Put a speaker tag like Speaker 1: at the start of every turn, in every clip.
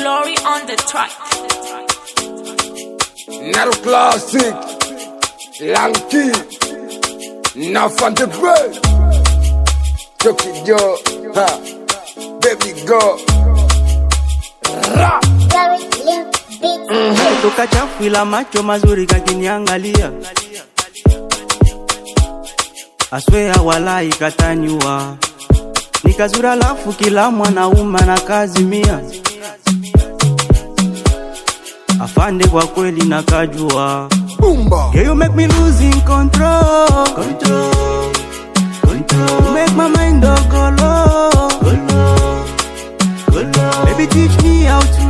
Speaker 1: Glory on the track.
Speaker 2: Naro Classic, Lanky, Nafante Bread, Chucky Joe, ha, Baby Go, Ra,
Speaker 3: toka chafu ila macho mazuri kakiniangalia aswea walai katanyua nikazura lafu kila mwanaume na kazi mia afande kwa kweli nakajua
Speaker 2: Boomba,
Speaker 3: Yeah, you make me losing control. Control. Control. You make my mind go go low. Go low. Go low. Baby, teach me how to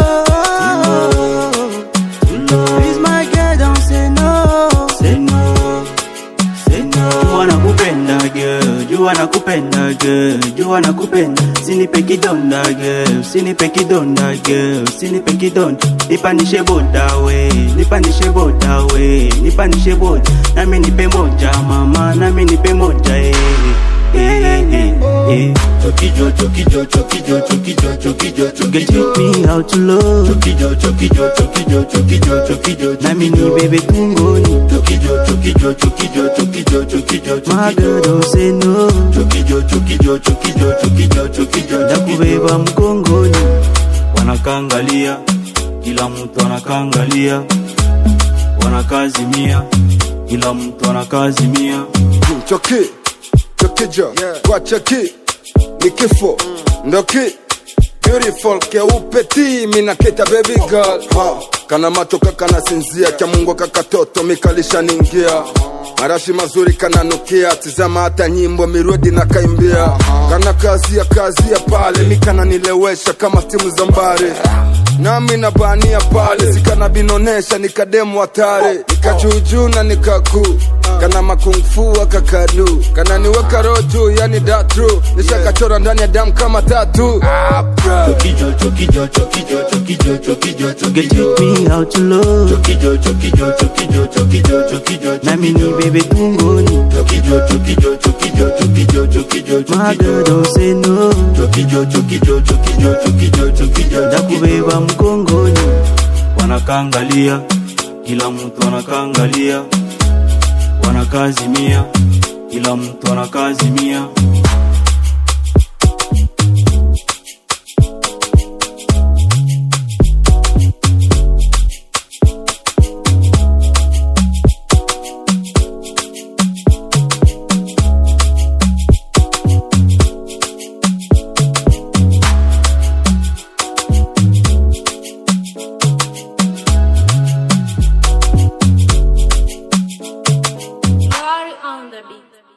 Speaker 3: love. To love. Please, my girl, don't say no. Say no. Say no. Jua nakupenda girl, jua nakupenda girl, jua nakupenda. Sinipe kidonda girl, sinipe kidonda girl, sinipe kidonda. Nipandishe boda we, nipandishe boda we, nipandishe boda. Nami nipe moja mama, nami nipe moja eh. Eh, eh, eh, eh.
Speaker 4: Chokijo, chokijo, chokijo, chokijo, chokijo,
Speaker 3: You can
Speaker 4: chokijo.
Speaker 3: teach me how to love.
Speaker 4: Chokijo, chokijo, chokijo, chokijo, chokijo,
Speaker 3: Nami ni
Speaker 4: chokijo.
Speaker 3: bebe tungoni.
Speaker 4: Chokijo, chokijo, chokijo, chokijo, chokijo,
Speaker 3: My girl
Speaker 4: chokijo.
Speaker 3: don't say no.
Speaker 4: Chokijo, chokijo, chokijo, chokijo, chokijo,
Speaker 3: Nakubeba
Speaker 4: chokijo.
Speaker 3: mgongoni. Wanakangalia, kila mtu anakangalia. Wanakazimia, kila mtu anakazimia.
Speaker 2: Chucky, Chucky Joe, kwa Chucky, ni kifo, ndoki, beautiful keupe ti, mina kita baby girl, ha, kana matoka kana sinzia, cha mungu kakatoto mikalisha ningia, marashi mazuri kananukia, tizama hata nyimbo mirudi na kaimbia, kana kazia kazia pale, mikana nilewesha kama timu za mbare nami nabania pale sikana binonesha nikademu hatari nikajuujuu na nikaku kana makungfu akakadu kana niweka roho juu yani datru nishakachora ndani ya damu kama tatu ah, bro.
Speaker 4: Chokijo, chokijo, chokijo, chokijo, chokijo,
Speaker 3: You can
Speaker 4: chokijo.
Speaker 3: teach me how to love.
Speaker 4: Chokijo, chokijo, chokijo, chokijo, chokijo,
Speaker 3: Nami ni
Speaker 4: chokijo.
Speaker 3: bebe tungoni.
Speaker 4: Chokijo, chokijo, chokijo, chokijo, chokijo,
Speaker 3: My girl
Speaker 4: chokijo.
Speaker 3: don't say no.
Speaker 4: Chokijo, chokijo, chokijo, chokijo, chokijo,
Speaker 3: Nakubeba
Speaker 4: chokijo.
Speaker 3: mgongoni. Wanakangalia, kila mtu anakangalia. Wanakazimia, kila mtu anakazimia.
Speaker 1: Glory on the beat.